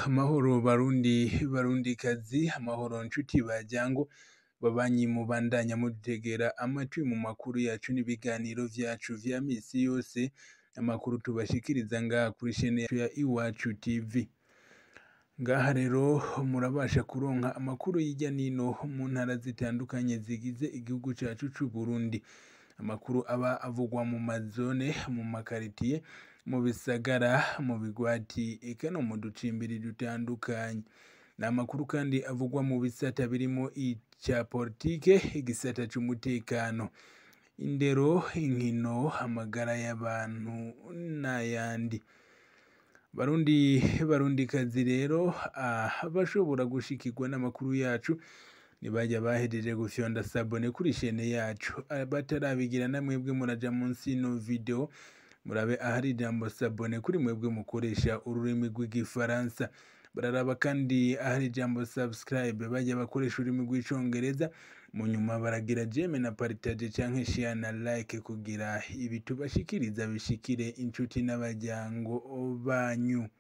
amahoro barundi barundikazi amahoro nshuti baryango babanyi mubandanya mudutegera amatwi mu makuru yacu n'ibiganiro vyacu vya misi yose amakuru tubashikiriza ngaha kuri shene yacu ya iwacu tv ngaha rero murabasha kuronka amakuru y'irya nino mu ntara zitandukanye zigize igihugu cacu c'uburundi amakuru aba avugwa mu mazone mu makaritiye mu bisagara mu bigwati eka no mu ducimbiri dutandukanye ni amakuru kandi avugwa mu bisata birimo ica politike igisata c'umutekano indero inkino amagara y'abantu n'ayandi barundi barundikazi rero abashobora gushikirwa n'amakuru yacu nibajya bahejeje gufyonda sabone kuri shene yacu batarabigira na mwebwe muraja munsi ino video murabe ahari ijambo sabone kuri mwebwe mukoresha ururimi rw'igifaransa bararaba kandi ahari ijambo subscribe bajya bakoresha ururimi rw'icongereza mu nyuma baragira jeme na partage canke share na like kugira ibi tubashikiriza bishikire inshuti n'abaryango banyu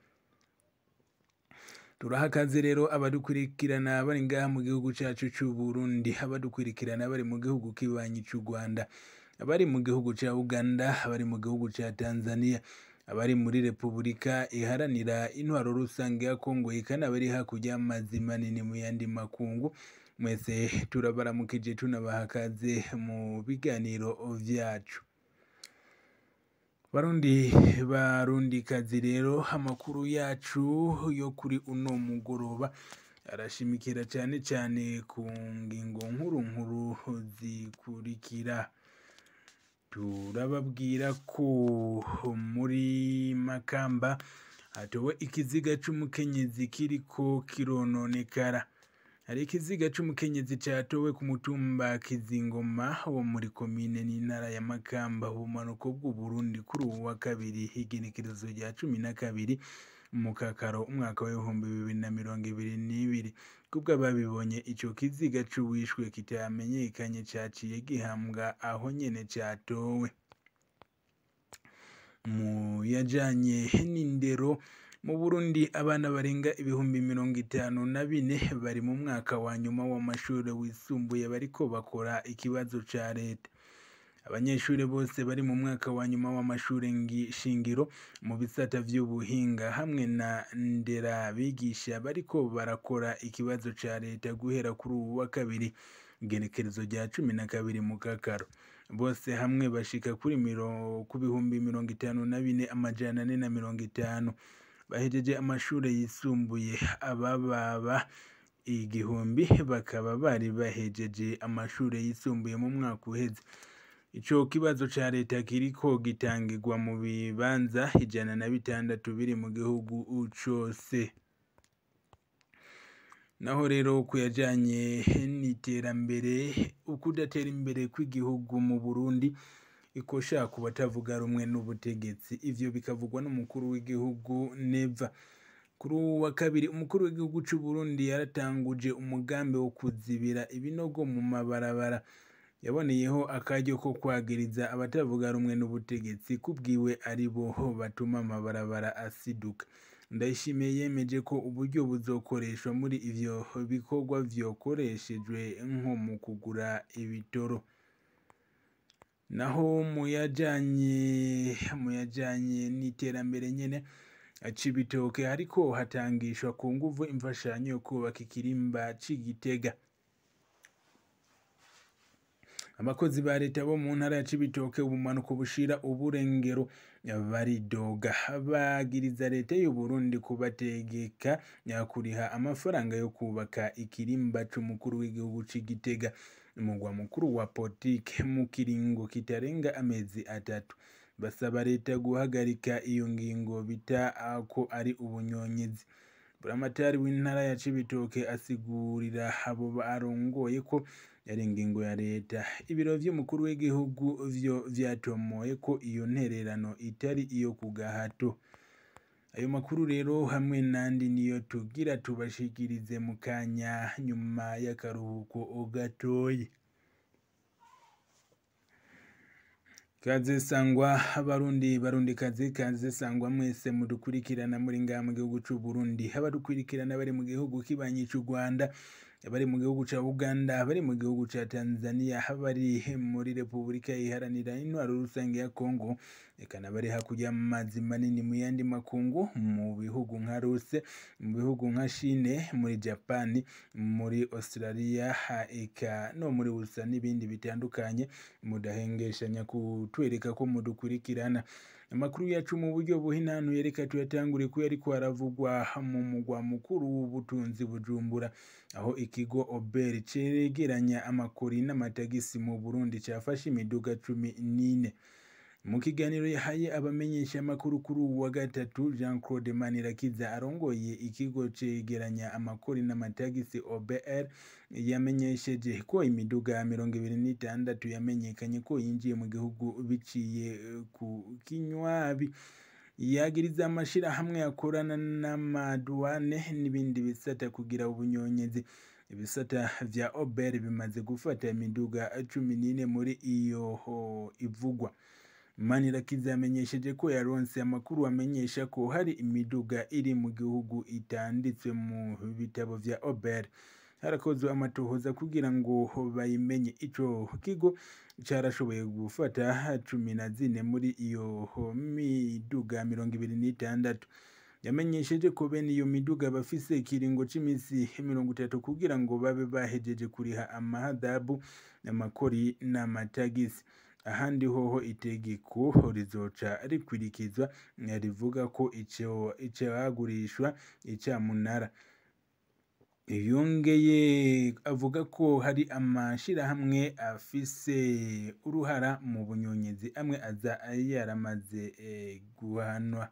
turaha akaze rero abadukurikirana bari ngaha mu gihugu cacu c'uburundi abadukurikirana bari mu gihugu kibanyi c'u rwanda abari mu gihugu ca uganda abari mu gihugu ca tanzania abari muri repubulika iharanira intwaro rusange ya kongo ikanabari hakurya y'amazi manini mu yandi makungu mwese turabaramukije tunabaha akaze mu biganiro vyacu barundi barundikazi rero amakuru yacu yo kuri uno mugoroba arashimikira cyane cyane ku ngingo nkuru nkuru zikurikira turababwira ko muri makamba hatowe ikiziga c'umukenyezi kiriko kirononekara hari ikiziga c'umukenyezi catowe ku mutumba kizingoma wo muri komine n'intara ya makamba ubumanuko bw'uburundi kuri ubu wa kabiri igenekerezo rya cumi na kabiri mu kakaro umwaka w'ibihumbi bibiri na mirongo ibiri n'ibiri kubwo ababibonye ico kiziga c'uwishwe kitamenyekanye caciye gihambwa aho nyene catowe mu yajanye n'indero mu burundi abana barenga ibihumbi mirongo itanu na bine bari mu mwaka wa nyuma w'amashuri wisumbuye bariko bakora ikibazo ca leta abanyeshuri bose bari mu mwaka wa nyuma w'amashuri shingiro mu bisata vy'ubuhinga hamwe na nderabigisha bariko barakora ikibazo ca leta guhera kuri ubu wa kabiri igenekerezo rya cumi na kabiri mu kakaro bose hamwe bashika kuri miro ku bihumbi mirongo itanu na bine amajana ane na mirongo itanu bahejeje amashuri yisumbuye abababa igihumbi bakaba bari bahejeje amashuri yisumbuye mu mwaka uheze ico kibazo ca leta kiriko gitangirwa mu bibanza ijana na bitandatu biri mu gihugu cose naho rero kuyajanye n'iterambere ukudatera imbere kw'igihugu mu burundi ikosha ku batavuga rumwe n'ubutegetsi ivyo bikavugwa n'umukuru w'igihugu neva kuri uwu wa kabiri umukuru w'igihugu c'uburundi yaratanguje umugambi wo kuzibira ibinogo mu mabarabara yaboneyeho akaryo ko kwagiriza abatavuga rumwe n'ubutegetsi kubwiwe ari bo batuma amabarabara asiduka ndayishimiye yemeje ko uburyo buzokoreshwa muri ivyo bikorwa vyokoreshejwe nko mu kugura ibitoro naho muyajanye muyajanye n'iterambere nyene cibitoke hariko hatangishwa ku nguvu imfashanyo yo kubaka ikirimba c'igitega abakozi ba leta bo mu ntara ya cibitoke ubumanuko bushira uburengero baridoga bagiriza leta y'uburundi kubategeka kuriha amafaranga yo kubaka ikirimba c'umukuru w'igihugu c'igitega umugwa mukuru wa politike mu kiringo kitarenga amezi atatu basaba leta guhagarika iyo ngingo bita ko ari ubunyonyezi buramatari w'intara ya cibitoke asigurira abo barongoye ko yari ingingo ya leta ibiro vy'umukuru w'igihugu vyo vyatomoye ko iyo ntererano itari iyo ku gahato ayo makuru rero hamwe n'andi niyo tugira tubashikirize mu kanya nyuma y'akaruhuko gatoyi Kaze sangwa abarundi barundi kazi kaze sangwa mwese mudukurikirana muri ngaha mu gihugu c'u Burundi abadukurikirana bari mu gihugu kibanyi c'u Rwanda bari mu gihugu ca Uganda bari mu gihugu ca Tanzania bari muri Repubulika iharanira intwaro rusange ya Kongo eka n'abari hakurya y'amazi manini mu yandi makungu mu bihugu nka Ruse mu bihugu nka Chine muri Japan muri Australia eka no muri USA n'ibindi bitandukanye mudahengeshanya kutwereka ko mudukurikirana amakuru yacu mu buryo buhinanuye reka tuyatangure ko yariko aravugwa mu mugwa mukuru w'ubutunzi Bujumbura aho ikigo Ober cegeranya amakori n'amatagisi mu Burundi cafashe imiduga cumi n'ine mu kiganiro yahaye abamenyesha amakuru kuri uwu wa gatatu Jean Claude Manirakiza arongoye ikigo cegeranya amakori n'amatagisi OBR yamenyesheje ko imiduga mirongo ibiri n'itandatu yamenyekanye ko yinjiye mu gihugu biciye ku kinywabi yagiriza amashirahamwe akorana n'amaduwane n'ibindi bisata kugira ubunyonyezi ibisata vya Ober bimaze gufata imiduga cumi n'ine muri iyo ivugwa Manirakiza yamenyesheje ko yaronse amakuru amenyesha ko hari imiduga iri mu gihugu itanditswe mu bitabo vya Ober harakozwe amatohoza kugira ngo bayimenye ico kigo carashoboye gufata cumi na zine muri iyo miduga mirongo ibiri n'itandatu yamenyesheje ko bene iyo miduga bafise ikiringo c'imisi mirongo itatu kugira ngo babe bahejeje kuriha amahadabu amakori n'amatagisi ahandi hoho itegeko rizoca rikwirikizwa rivuga ko ico icagurishwa icamunara yongeye avuga ko hari amashirahamwe afise uruhara mu bunyonyezi amwe aza yaramaze guhanwa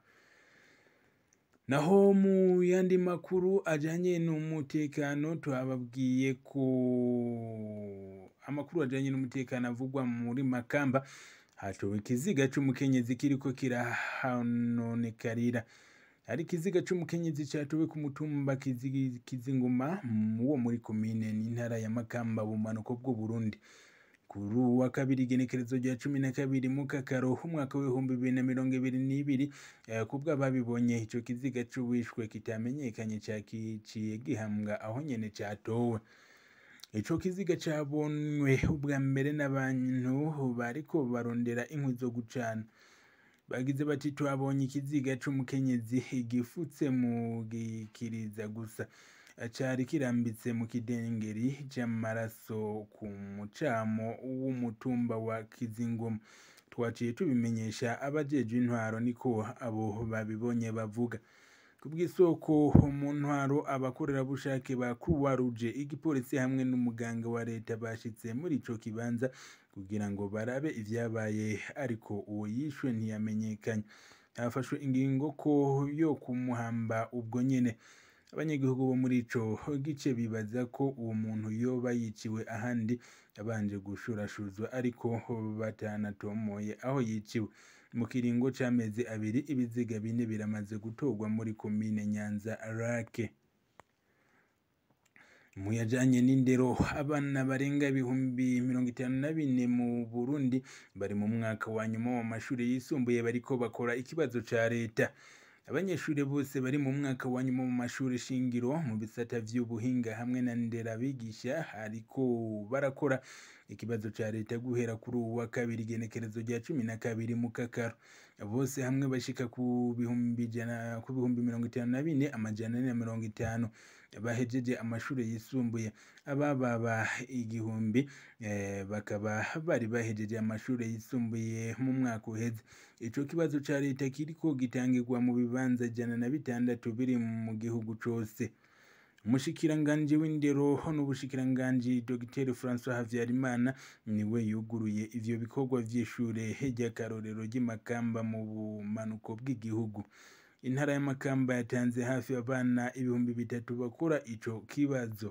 naho mu yandi makuru ajanye n'umutekano twababwiye ko amakuru ajanye n'umutekano avugwa muri Makamba hatowe ikiziga c'umukenyezi kiriko kirahanonekarira hari ikiziga c'umukenyezi catowe ku mutumba Kizinguma wo muri komine n'intara ya Makamba bumanuko bw'u Burundi kuri uwu wa kabiri igenekerezo rya cumi na kabiri mu kakaro umwaka w'ibihumbi bibiri na mirongo ibiri n'ibiri kubwo ababibonye ico kiziga c'uwishwe kitamenyekanye cakiciye gihambwa aho nyene catowe ico kiziga cabonywe ubwa mbere n'abantu bariko barondera inkwi zo gucana bagize bati twabonye ikiziga c'umukenyezi gifutse mu gikiriza gusa cari kirambitse mu kidengeri c'amaraso ku mucamo w'umutumba wa Kizingoma twaciye tubimenyesha abajejwe intwaro niko abo babibonye bavuga kubw'isoko mu ntwaro abakorerabushake ba Croix Rouge igipolisi hamwe n'umuganga wa leta bashitse muri ico kibanza kugira ngo barabe ivyabaye ariko uwo yishwe ntiyamenyekanye hafashwe ingingo ko yo kumuhamba ubwo nyene abanyagihugu bo muri ico gice bibaza ko uwo muntu yoba yiciwe ahandi yabanje gushurashuzwa ariko batanatomoye aho yiciwe mu kiringo c'amezi abiri ibiziga bine biramaze gutorwa muri komine Nyanza Rake mu yajanye n'indero abana barenga ibihumbi mirongo itanu na bine mu Burundi bari mu mwaka wa nyuma w'amashuri yisumbuye bariko bakora ikibazo ca leta abanyeshuri bose bari mu mwaka wa nyuma mu mashuri shingiro mu bisata vy'ubuhinga hamwe na nderabigisha ariko barakora ikibazo ca leta guhera kuri uwu wa kabiri igenekerezo rya cumi na kabiri mu kakaro bose hamwe bashika ku bihumbi ijana ku bihumbi mirongo itanu na bine amajana ane na mirongo itanu bahejeje amashuri yisumbuye abababa igihumbi bakaba bari bahejeje amashuri yisumbuye mu mwaka uheze ico kibazo ca leta kiriko gitangirwa mu bibanza ijana na bitandatu biri mu gihugu cose umushikiranganji w'indero n'ubushikiranganji Dr François Havyarimana niwe yuguruye ivyo bikorwa vy'ishure ry'akarorero ry'imakamba mu bumanuko bw'igihugu intara y'amakamba yatanze hafi abana ibihumbi bitatu bakora ico kibazo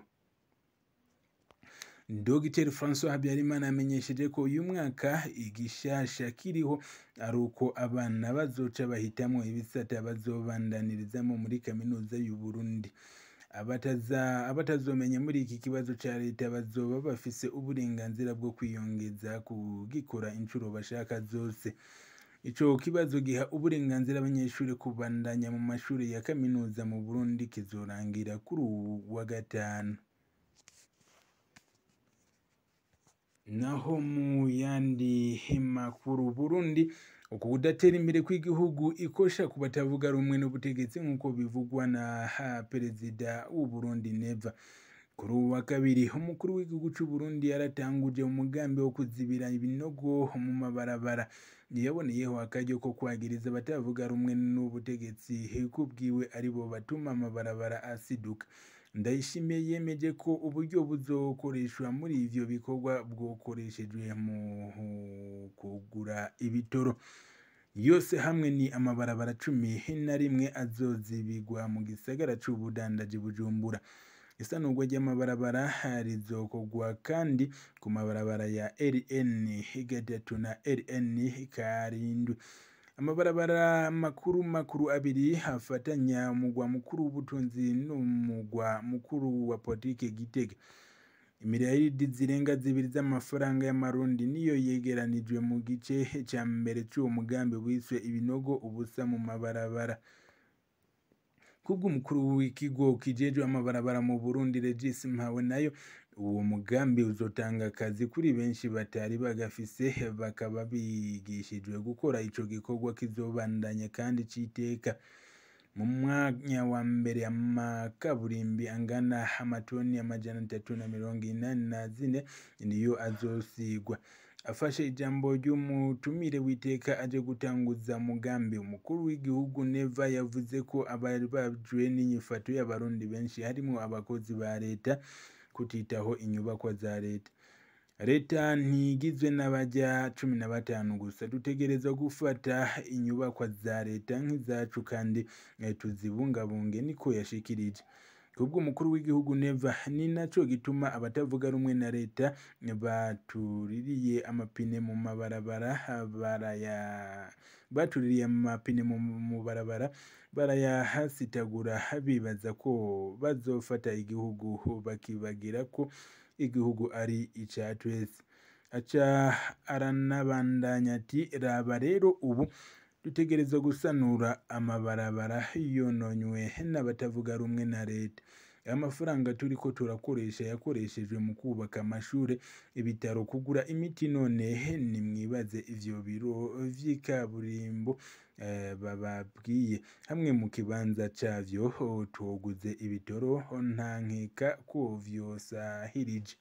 Dr François Habyarimana yamenyesheje ko uyu mwaka igishasha kiriho ari uko abana bazoca bahitamwo ibisata bazobandanirizamo muri kaminuza y'u Burundi abataza abatazomenya muri iki kibazo ca leta bazoba bafise uburenganzira bwo kwiyongeza kugikora inshuro bashaka zose ico kibazo giha uburenganzira abanyeshuri kubandanya mu mashuri ya kaminuza mu Burundi kizorangira kuri uwu wa gatanu naho mu yandi makuru Burundi uku kudatera imbere kw'igihugu ikosha ku batavuga rumwe n'ubutegetsi nk'uko bivugwa na ha perezida w'u Burundi Neva kuri uwu wa kabiri umukuru w'igihugu c'u Burundi yaratanguje umugambi wo kuzibira ibinogo mu mabarabara yaboneyeho akaryo ko kwagiriza abatavuga rumwe n'ubutegetsi kubwiwe aribo batuma amabarabara asiduka ndayishimiye yemeje ko uburyo buzokoreshwa muri ivyo bikorwa bwokoreshejwe mu kugura ibitoro yose hamwe ni amabarabara cumi na rimwe azozibigwa mu gisagara c'ubudandaji Bujumbura isanurwa ry'amabarabara rizokorwa kandi ku mabarabara ya RN gatatu na RN karindwi amabarabara makuru makuru abiri afatanya umugwa mukuru w'ubutunzi n'umugwa mukuru wa politike Gitega imiriyaridi zirenga zibiri z'amafaranga y'amarundi niyo yegeranijwe mu gice ca mbere c'uwo mugambi wiswe ibinogo ubusa mu mabarabara kubw'umukuru w'ikigo kijejwe amabarabara mu Burundi Regis Mpawe nayo uwo mugambi uzotanga akazi kuri benshi batari bagafise bakaba bigishijwe gukora ico gikorwa kizobandanya kandi c'iteka mu mwanya wa mbere amakaburimbi angana amatoni amajana atatu na mirongo inani na zine niyo azosigwa afashe ijambo ry'umutumire w'iteka aje gutanguza mugambi umukuru w'igihugu Neva yavuze ko ababajwe n'inyifato y'abarundi benshi harimwo abakozi ba leta kutitaho inyubakwa za leta leta ntigizwe n'abaja cumi na batanu gusa dutegerezwa gufata inyubakwa za leta nk'izacu kandi tuzibungabunge niko yashikirije kubwo umukuru w'igihugu Neva ni naco gituma abatavuga rumwe na leta batuririye amapine mu mabarabara baraya batuririye amapine mu barabara barayahasitagura bibaza ko bazofata igihugu bakibagira ko igihugu ari ica twese aca aranabandanya ati raba rero ubu dutegerezwa gusanura amabarabara yononywe n'abatavuga rumwe na leta amafaranga turiko turakoresha yakoreshejwe mu kubaka amashure ibitaro kugura imiti none nimwibaze ivyo biro vy'ikaburimbo bababwiye hamwe mu kibanza cavyo toguze ibitoro nta nkeka ko vyosahirije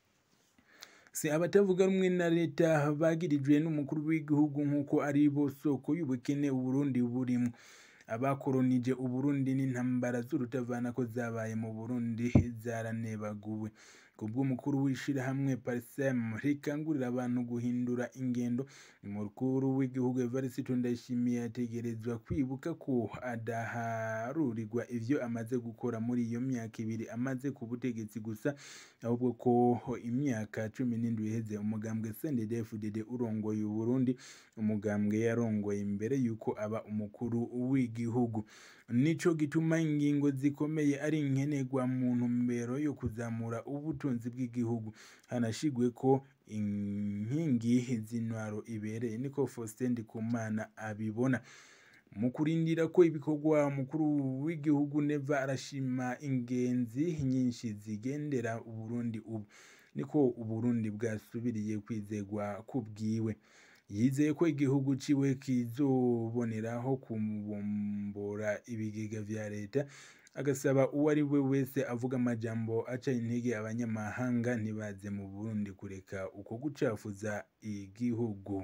si abatavuga rumwe na leta bagirijwe n'umukuru w'igihugu nk'uko ari bo soko y'ubukene uburundi burimwo abakoronije uburundi n'intambara z'urutavanako zabaye mu burundi zaranebaguwe kubw'umukuru w'ishirahamwe parsem rikangurira abantu guhindura ingendo umukuru w'igihugu evariste ndayishimiye yategerezwa kwibuka ko adaharurirwa ivyo amaze gukora muri iyo myaka ibiri amaze ku butegetsi gusa ahubwo ko imyaka cumi n'indwi iheze umugambwe CNDD-FDD urongoye uburundi umugambwe yarongoye imbere yuko aba umukuru w'igihugu nico gituma ingingo zikomeye ari nkenerwa mu ntumbero yo kuzamura ubutunzi bw'igihugu hanashigwe ko inkingi z'intwaro ibereye niko Faustin Ndikumana abibona mu kurindira ko ibikorwa mukuru w'igihugu Neva arashima ingenzi nyinshi zigendera uburundi ubu niko uburundi bwasubiriye kwizegwa kubwiwe yizeye ko igihugu ciwe kizoboneraho kubombora ibigega vya leta agasaba uwo ari we wese avuga amajambo aca intege abanyamahanga ntibaze mu burundi kureka uko gucafuza igihugu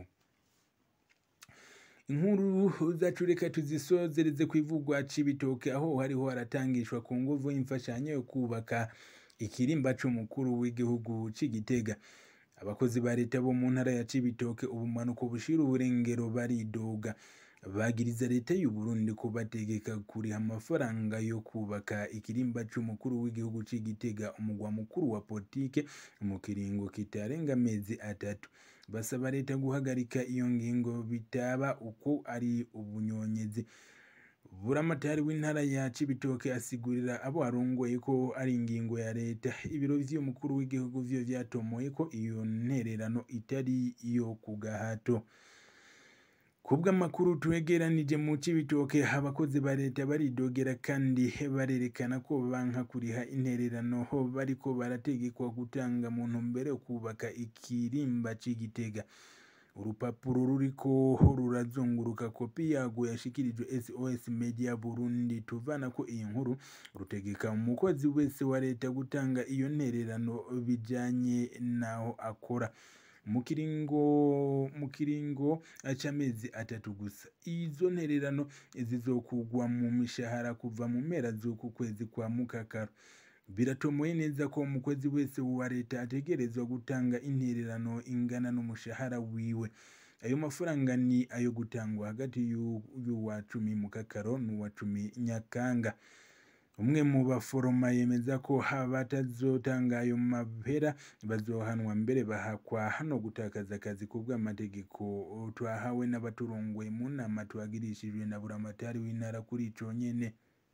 inkuru zacu reka tuzisozereze ku ivugwa c'ibitoke aho hariho haratangishwa ku nguvu y'imfashanyo yo kubaka ikirimba c'umukuru w'igihugu c'igitega abakozi ba leta bo mu ntara ya cibitoke ubumanuko bushira uburengero baridoga bagiriza leta y'u Burundi kubategeka kuriha amafaranga yo kubaka ikirimba c'umukuru w'igihugu c'igitega umugwa mukuru wa politike mu kiringo kitarenga amezi atatu basaba leta guhagarika iyo ngingo bitaba uko ari ubunyonyezi buramatari w'intara ya cibitoke asigurira abo arongoye ko ari ingingo ya leta ibiro vy'umukuru w'igihugu vyo vyatomoye ko iyo ntererano itari iyo ku gahato kubw'amakuru twegeranije mu cibitoke abakozi ba leta baridogera kandi barerekana ko banka kuriha intererano bariko barategekwa gutanga mu ntumbero yo kubaka ikirimba c'igitega urupapuro ruriko rurazunguruka kopi yago yashikirijwe sos media burundi tuvana ko iyi nkuru rutegeka umukozi wese wa leta gutanga iyo ntererano bijanye n'aho akora mu kiringo mu kiringo c'amezi atatu gusa izo ntererano zizokugwa mu mishahara kuva mu mpera z'uku kwezi kwa mukakaro biratomoye neza ko umukozi wese wa leta ategerezwa gutanga intererano ingana n'umushahara wiwe ayo mafaranga ni ayo gutangwa hagati y'uwa cumi mukakaro n'uwa cumi nyakanga umwe mu baforoma yemeza ko batazotanga ayo mapera bazohanwa mbere bahakwa hano gutakaza akazi ku bw'amategeko twahawe n'abaturongoye mu nama twagirishijwe na buramatari w'intara kuri ico nyene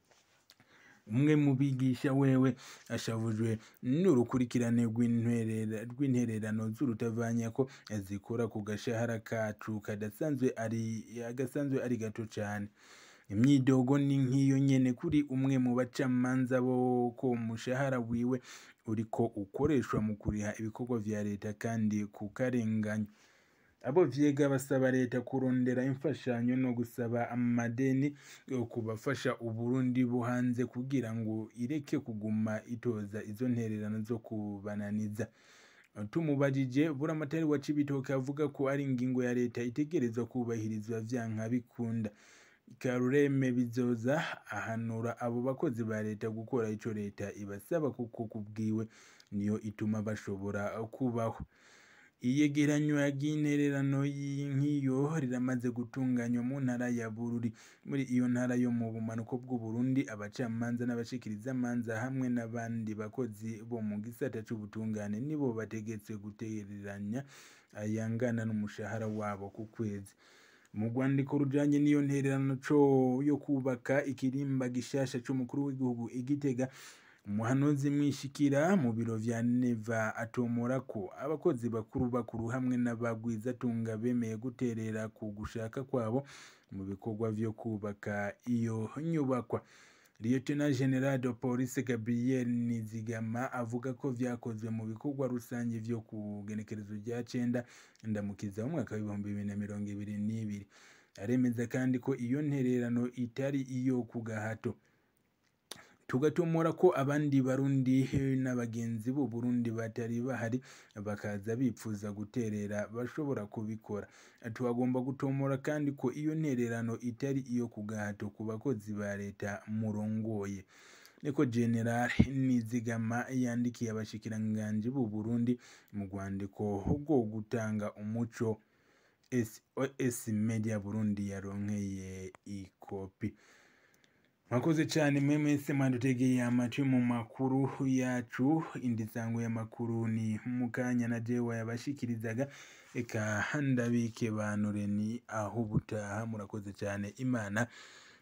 umwe mu bigisha wewe ashavujwe n'urukurikirane rw'intererano z'urutavanya ko zikora ku gashahara kacu kadasanzwe ari agasanzwe ari gato cane imyidogo ni nk'iyo nyene kuri umwe mu bacamanza bo ko umushahara wiwe uriko ukoreshwa mu kuriha ibikorwa vya leta kandi kukarenganya abo vyega basaba leta kurondera imfashanyo no gusaba amadeni yo kubafasha uburundi buhanze kugira ngo ireke kuguma itoza izo ntererano zo kubananiza tumubajije buramatari wa cibitoke avuga ko ari ingingo ya leta itegerezwa kubahirizwa vyanka bikunda karureme bizoza ahanura abo bakozi ba leta gukora ico leta ibasaba kuko kubwiwe niyo ituma bashobora kubaho iyegeranywa ry'intererano nk'iyo riramaze gutunganywa mu ntara ya bururi muri iyo ntara yo mu bumanuko bw'uburundi abacamanza n'abashikirizamanza hamwe n'abandi bakozi bo mu gisata c'ubutungane nibo bategetswe gutereranya ayangana n'umushahara wabo ku kwezi mu rwandiko rujanye n'iyo ntererano co yo kubaka ikirimba gishasha c'umukuru w'igihugu igitega umuhanuzi mwishikira mu biro vya neva atomora ko abakozi bakuru bakuru hamwe n'abagwizatunga bemeye guterera ku gushaka kwabo mu bikorwa vyo kubaka iyo nyubakwa Lieutenant General de Police Gabriel Nizigama avuga ko vyakozwe mu bikorwa rusange vyo ku genekerezo rya cenda ndamukiza mu mwaka w'ibihumbi bibiri na mirongo ibiri n'ibiri aremeza kandi ko iyo ntererano itari iyo ku gahato tugatomora ko abandi barundi n'abagenzi b'u Burundi batari bahari bakaza bipfuza guterera bashobora kubikora tuhagomba gutomora kandi ko iyo ntererano itari iyo ku gahato ku bakozi ba leta murongoye niko general nizigama yandikiye abashikiranganji b'u Burundi mu rwandiko rwo gutanga umuco SOS Media Burundi yaronkeye ikopi mwakoze cyane mwe mwese mwadutegeye amatwi mu makuru yacu indi sango y'amakuru ni mukanya na jewe yabashikirizaga eka ndabike banure ni aho ubutaha murakoze cyane imana